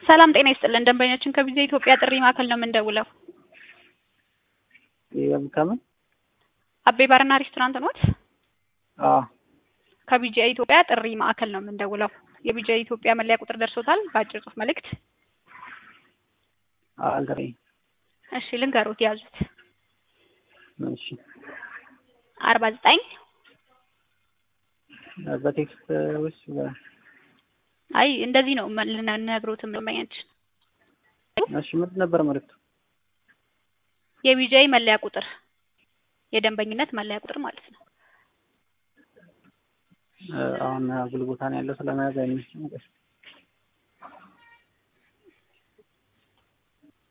ሰላም ጤና ይስጥልን ደንበኛችን ከቪዛ ኢትዮጵያ ጥሪ ማዕከል ነው የምንደውለው። ይሄም ከምን አቤ ባርና ሬስቶራንት ኖት? አዎ ከቪዛ ኢትዮጵያ ጥሪ ማዕከል ነው የምንደውለው። የቪዛ ኢትዮጵያ መለያ ቁጥር ደርሶታል? በአጭር ጽሁፍ መልእክት። አልደረኝ እሺ ልንገሩት፣ ያዙት። እሺ አርባ ዘጠኝ በቴክስት ውስጥ አይ እንደዚህ ነው ልነግሮትም ደንበኛችን እሺ ምንድን ነበር መልዕክቱ? የቪዛይ መለያ ቁጥር የደንበኝነት መለያ ቁጥር ማለት ነው። አሁን አጉል ቦታ ነው ያለው ስለመያዝ አይመችም።